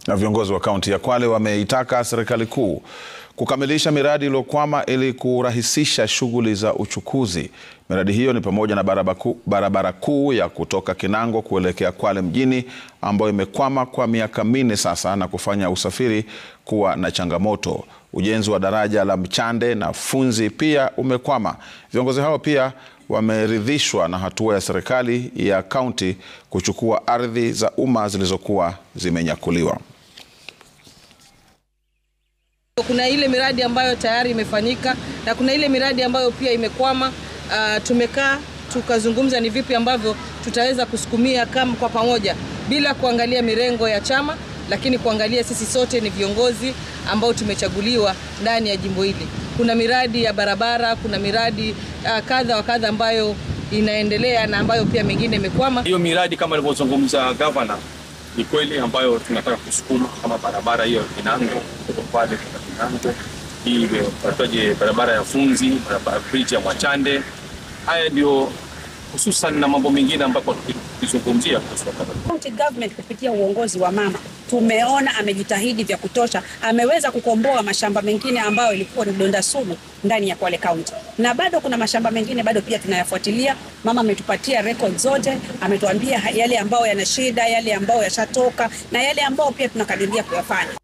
Na viongozi wa kaunti ya Kwale wameitaka serikali kuu kukamilisha miradi iliyokwama ili kurahisisha shughuli za uchukuzi. Miradi hiyo ni pamoja na barabara kuu, barabara kuu ya kutoka Kinango kuelekea Kwale mjini ambayo imekwama kwa miaka minne sasa na kufanya usafiri kuwa na changamoto. Ujenzi wa daraja la Mchande na Funzi pia umekwama. Viongozi hao pia wameridhishwa na hatua ya serikali ya kaunti kuchukua ardhi za umma zilizokuwa zimenyakuliwa. Kuna ile miradi ambayo tayari imefanyika na kuna ile miradi ambayo pia imekwama. Uh, tumekaa tukazungumza ni vipi ambavyo tutaweza kusukumia kama kwa pamoja bila kuangalia mirengo ya chama, lakini kuangalia sisi sote ni viongozi ambao tumechaguliwa ndani ya jimbo hili. Kuna miradi ya barabara, kuna miradi uh, kadha wa kadha ambayo inaendelea na ambayo pia mengine imekwama. Hiyo miradi kama alivyozungumza gavana ni kweli ambayo tunataka kusukuma kama barabara hiyo Kinango kutoka pale kwa Kinango, hii wataje barabara ya Funzi, barabara bridge ya Mwachande. Haya ndio hususan na mambo mengine ambapo tukizungumzia kuhusu County government kupitia uongozi wa mama tumeona amejitahidi vya kutosha, ameweza kukomboa mashamba mengine ambayo ilikuwa ni donda sugu ndani ya Kwale County, na bado kuna mashamba mengine bado pia tunayafuatilia. Mama ametupatia record zote, ametuambia yale ambayo yana shida, yale ambayo yashatoka na yale ambayo pia tunakadiria kuyafanya.